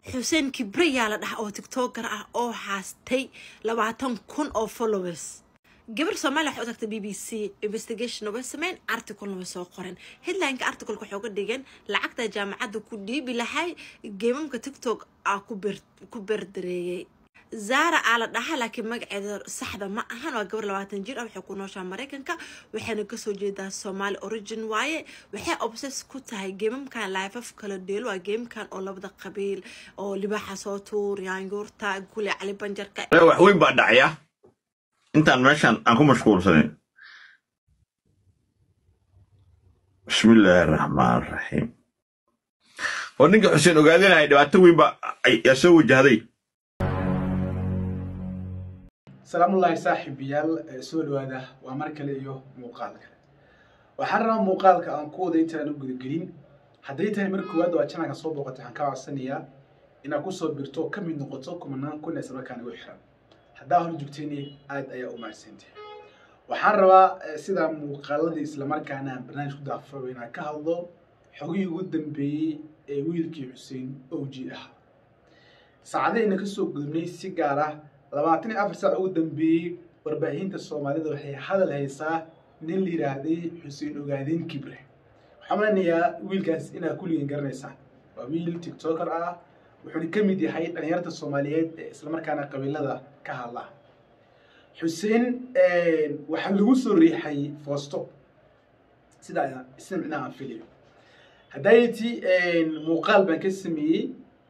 xuseen kibre yaa la dhaha oo tiktoker ah oo haastay labaatan kun oo followers gabar soomaaliya waxay u tagtay b b c investigation way sameyn articlena way soo qoren headlineka articleka waxay uga dhigeen lacagta jaamacadda ku dhiibi lahay geemamka tiktok ah ku berdareeyey zara aa la dhaha laakiin magaceeda saxda ma ahan waa gabar labaatan jir ah waxay ku nooshaa maraykanka waxayna kasoo jeedaa somaali origin waaye waxay obses ku tahay geemamkan laifaf kala dheelo waa geemkan oo labada qabiil oo libaaxa soo tuur yaanguurta gule cali banjarka wax weyn baa dhacaya intaan meeshan aan ku mashquulsanin bismillaahi raxmaan raxiim oo ninka xuseen ogaadinaya dhibaato weyn baa yaa soo wajahday salaamullaahi saaxiibayaal soo dhawaada waa mar kale iyo muuqaal kale waxaan rabaa muuqaalka aan ku wada intaan u gudagelin hadday tahay mar koowaad waa janalka soo booqatay waxaan kaa codsanayaa inaad kusoo birto oo ka mid noqoto kumanaan kun isla markaan igu xiran haddaa hor joogtayni aad ayaa u mahadsantahay waxaan rabaa sidaa muuqaaladii islamarkaana aan barnaamij ku daafaro inaan ka hadlo xogihii ugu dambeeyey ee wiilkii xuseen owji ahaa saacadahayna kasoo gudubnay si gaar ah labaatan iyo afar saac ugu dambeeyey warbaahinta soomaalida waxay hadal haysaa nin la yidhaahday xuseen ogaadeen kibre waxaan malanayaa wiilkaas inaad kulligeen garanaysaan waa wiil tiktoker ah wuxuuna ka mid yahay dhalinyarta soomaaliyeed ee islamarkaana qabiilada ka hadla xuseen waxaa lagu soo riixay foosto sida sida micnaha aan filayo haddayti muuqaal baan ka sameeyey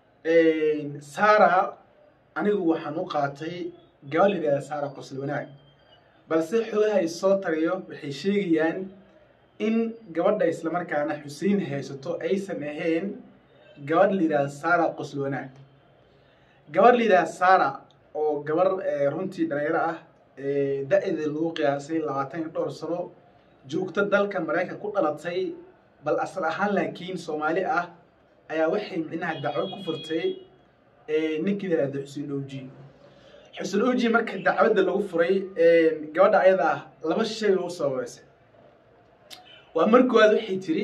sara anigu waxaan u qaatay gabal yidhahda saara qosol wanaag balse xogaha ay soo tarayo waxay sheegayaan in gabadha islamarkaana xuseen haysato aysan ahayn gabadh la yidhahda sara qosol wanaag gabadh la yidhahda sara oo gabar runtii dhalinyaro ah da-da lagu qiyaasay labaatan iyo dhowr sano joogto dalka maraykan ku dhalatay bal asal ahaan laakiin soomaali ah ayaa waxay micnaha dacwo ku furtay ninkii yidhahda xuseen oji xuseen oji marka dacwadda lagu furay gabadha ayada ah laba shay u sababeysay waa mar koowaad waxay tiri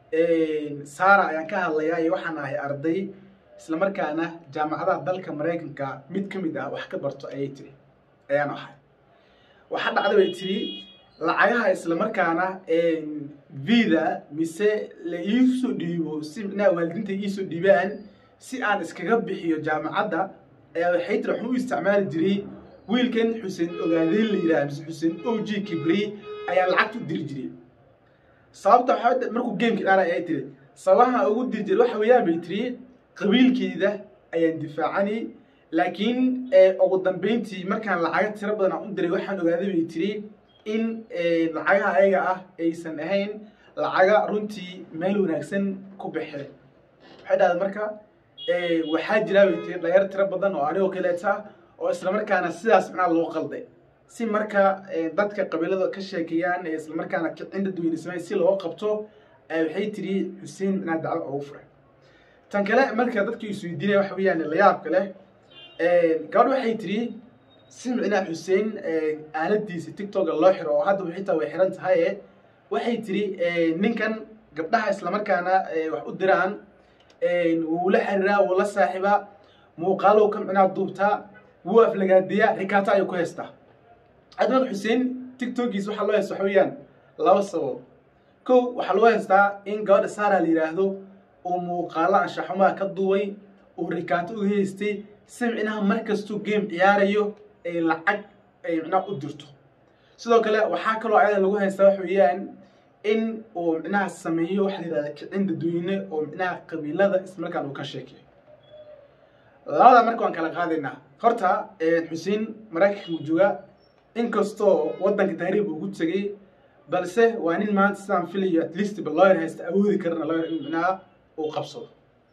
sara ayaan ka hadlayaa iyo waxaan ahay arday islamarkaana jaamacadaha dalka maraykanka mid ka mid ah wax ka barto ayay tiri ayaan ahay waxaa dhacda bay tiri lacagaha islamarkaana vida mise la iisoo dhiibo si micnaha waalidiinta iisoo dhiibaan si aan iskaga bixiyo jaamacadda ayaa waxay tiri waxaan u isticmaali jiray wiilkan xuseen ogaadeen la yidhaha mise xuseen og kibri ayaa lacagta u diri jiray sababta waxaa markuu geemka dhaara ayay tiri sababaha ugu diri jiray waxa weeyaan bay tiri qabiilkeeda ayaan difaacani laakiin ugu dambeyntii markaan lacaga tiro badan aan u diray waxaan ogaaday bay tiri in lacagaha ayaga ah aysan ahayn lacaga runtii meel wanaagsan ku baxeen waxay dhahday marka waxaa jira bay tiri dhalinyar tiro badan oo anigoo kaleeta oo islamarkaana sidaas macnaha loo qalday si marka dadka qabiilada ka sheekeeyaan ee islamarkaana kicin dadweyne sameyn si loo qabto waxay tiri xuseen macnaha dacwo ugu furay tan kale marka dadkii isweydiinaya waxa weeyaan layaabka leh gabadh waxay tiri si micnaha xuseen aaladiisa tiktoka loo xiro oo hadda xitaa way xiran tahay waxay tiri ninkan gabdhaha islamarkaana wax u diraan wuu la xiriiraa wuu la saaxiibaa muuqaalow ka micnaha duubtaa wuu aflagaadiyaa rikaata ayuu ku haystaa admad xuseen tiktokiis waxaa loo haysta waxa weeyaan laba sabab kow waxaa loo haystaa in gabadha saara la yidhaahdo uu muuqaalo anshaxumaha ka duubay uu rikaato u haystay si micnaha markastuu game ciyaarayo ay lacag ay micnaha u dirto sidoo kale waxaa kaloo ayada lagu haystaa waxa weeyaan in uu micnaha sameeyo waxa la yidhahda kicin dadweyne oo micnaha qabiilada ismarkaan uu ka sheekeyo labada marka waan kala qaadaynaa horta xuseen maraykanka uu joogaa inkastoo waddanka taariikh uu ku tegay balse waa nin maanta sidaan filayo at least ba lawyer haysta awoodi karana lawyer in micnaha uu qabsado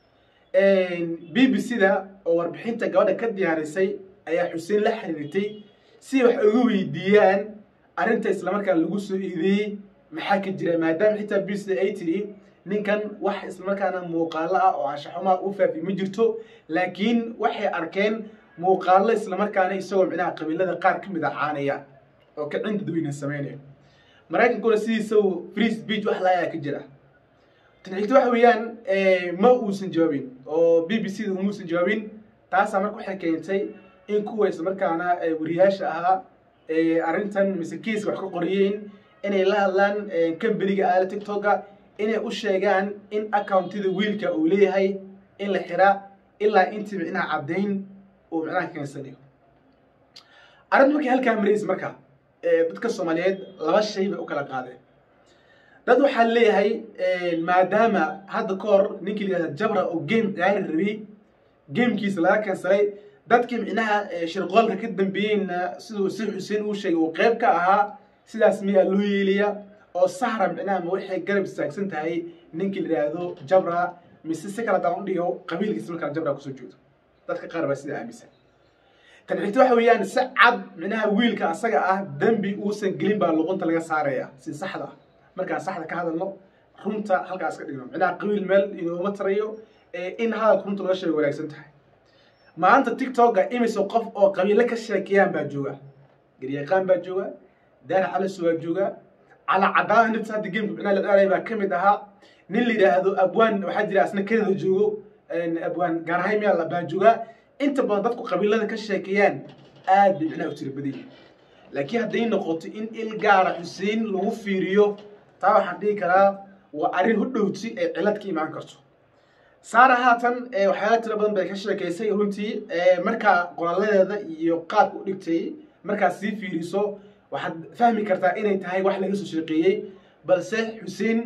b b c da oo warbixinta gabadha ka diyaarisay ayaa xuseen la xiriirtay si wax uga weydiiyaan arrinta islamarkaana lagu soo eedeeyey maxaa ka jira maadaama xitaa b b c ay tiri ninkan wax islamarkaana muuqaalo ah oo anshaxumaha u faafi ma jirto laakiin waxay arkeen muuqaalo islamarkaana isagoo micnaha qabiilada qaar ka mid a caanaya oo kicin dadweyne sameynaya maraykankuna sidiisa free speech wax laayaa ka jira tan xigta waxa weeyaan ma uusan jawaabin oo b b c da umuusan jawaabin taasaa marka waxay keentay in kuwa islamarkaana wariyaasha ahaa arrintan mise kiiska wax ka qoriyeen inay la hadlaan kambaniga aala tiktoka inay u sheegaan in accountida wiilka uu leeyahay in la xiraa ilaa intii micnaha caddayn uu micnaha keensanayo arrinta markay halkaa maraysa marka dadka soomaaliyeed laba shay bay u kala qaadeen dad waxaa leeyahay maadaama hadda ka hor ninkii la yihahda jabra oo game ciyaari rabay gamekiisa laga keensaday dadkii micnaha shirqoolka ka dambeeyeyna siduu si xuseen uu sheegay uu qayb ka ahaa sidaas miyaa loo yeelaya oo sahra micnaha ma waxay garab istaagsan tahay ninkii la yidhaahdo jabra mise si kale daan u dhigo qabiilkiisa markaa jabra kusoo jeedo dadka qaar baa sida aaminsan tan xigta waxa weeyaan si cad micnaha wiilka asaga ah dembi uusan gelin baa luqunta laga saaraya si saxda ah markaan saxda ka hadalno runta halkaas ka dhigno micnaha qabiil meel inooma tarayo in hadalka runta laga sheego wanaagsan tahay maanta tiktoka imise qof oo qabiilo ka sheekeeyaan baa jooga garyaqaan baa jooga daar calis waa jooga cala cadaan nafta hadda gameka micnaha la dhaalay baa ka mid ahaa nin la yidhaahdo abwaan waxaa jira asna kanada joogo abwaan gaarhaymiya baa jooga inta badan dadku qabiilada ka sheekeeyaan aad bay micnaha u tira badan yihin laakiin hadday noqoto in il gaara xuseen lagu fiiriyo taa waxaan dhihi karaa waa arrin hudhowti ee cilad ka imaan karto saara haatan waxyaala tiro badan bay ka sheekaysay runtii markaa qoralladeeda iyo qaabka u dhigtay markaad sii fiiriso waxaad fahmi kartaa inay tahay wax laga soo sheeqeeyey balse xuseen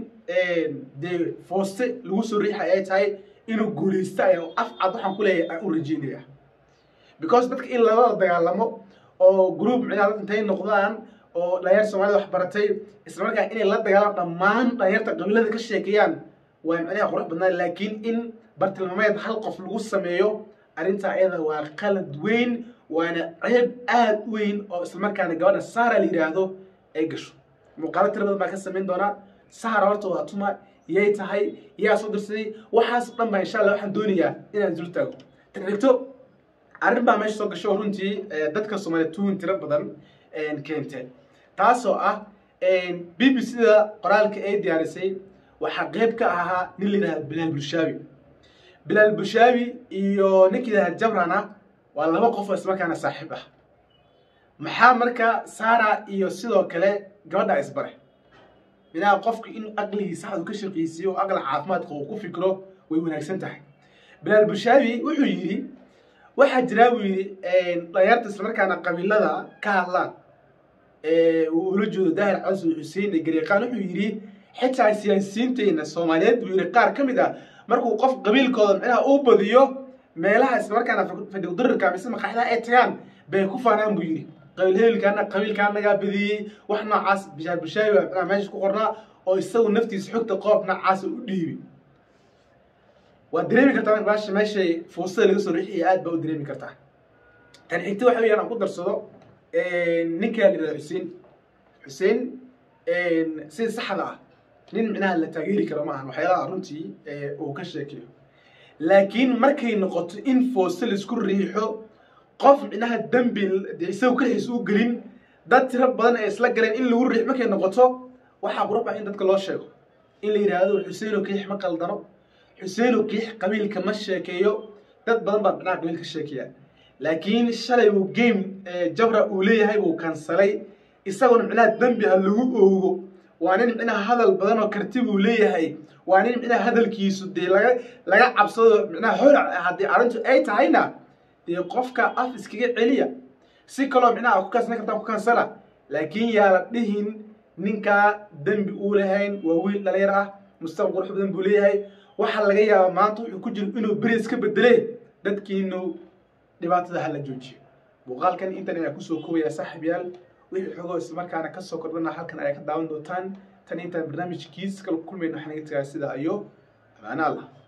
dee fooste lagu soo riixay ay tahay inuu guulaysta ay af cad waxaan ku leeyahay aan u rajeynaya because dadka in lala dagaalamo oo group micnaha dad intay noqdaan oo dhalinyar soomaalida wax baratay isla markaa inay la dagaalaan dhammaan dhalinyarta qabiilada ka sheekeeyaan waa micnaha qurux badnaan laakiin in bartilmaameed hal qof lagu sameeyo arrintaa ayada waa qalad weyn waana ceeb aad u weyn oo islamarkaana gabadha saara la yidhaahdo ay gasho muuqaalo tira badan baa ka samayn doonaa saara horta waa tuma yay tahay yaa soo dirsaday waxaas dhan baa insha allah waxaan doonayaa inaan dul taago tan xigto arrin baa meesha soo gasho runtii dadka soomaaliya tuun tiro badan keentee taasoo ah b b c da qoraalka ay diyaarisay waxaa qayb ka ahaa nin la yidhahda bilaal bulshaabi bilaal bulshaabi iyo ninka yidhahda jabrana waa laba qof oo ismarkaana saaxiib ah maxaa marka saara iyo sidoo kale gabadha isbare minaa qofka in aqligiisa saxdu ka shaqaysiiyo oo aqli caafimaadka uu ku fikro way wanaagsan tahay bilaal bulshaabi wuxuu yidhi waxaa jiraa buu yidhi dhalinyarta islamarkaana qabiilada ka hadlaan uu ula jeedo daahir casu xuseen ee garyaqaan wuxuu yidhi xitaa siyaasiyiinteenna soomaaliyeed buu yidhi qaar ka mid ah markuu qof qabiilkooda micnaha uu badiyo meelaha islamarkaana fadhiqdarirka mise maqaxdaha ay tagaan bay ku faanaan buu yidhi qabiil hebelkaana qabiilkaanagaa badiyey wax noocaas bishaar bushaabi baa micnaha meesha ku qornaa oo isagu naftiisa xogta qoob noocaasa u dhiibi waad dareemi kartaa marka baasha meeshay fuusada laga soo rixiya aad baa u dareemi kartaa tan xigta waxa weeyaan aan ku darsado ninka la yidhahda xuseen xuseen sida saxda ah nin micnaha la taageeri karo maahan waxyaalaha runtii uu ka sheekeeyo laakiin markay noqoto in fooste laisku riixo qof micnaha dembi dee isagu kalixiis u gelin dad tiro badan ay isla galeen in lagu riix markay noqoto waxaa qurux ah in dadka loo sheego in la yidhaahdo xuseen oo kiix ma qaldano xuseen oo kiix qabiilka ma sheekeeyo dad badan baa micnaha qabiil ka sheekeeya laakiin shalay uu game jabra uu leeyahay uu kansalay isaguna micnaha dembi ha lagu oogo waa nin micnaha hadal badan oo karti buu leeyahay waa nin micnaha hadalkiisu dee laga laga cabsado micnaha holac haddii arrintu ay tahayna dee qofka af iskaga celiya si kaloo micnaha ku kansana kartaa ku kansana laakiin yaa la dhihin ninkaa dembi uu lahayn waa wiil dhalinyar ah mustaqbal qurux badan buu leeyahay waxaa laga yaabaa maanta wuxuu ku jiro inuu beri iska bedele dadkiinu dhibaatada hala joojiyo muuqaalkan intan ayaa kusoo koobaya saaxiib yaal wixii xogoo islamarkaana kasoo kordhana halkan ayaa ka daawan doontaan tan intaan barnaamijkiis kala kulmayno waxaan naga tagaa sida ayo amaana allah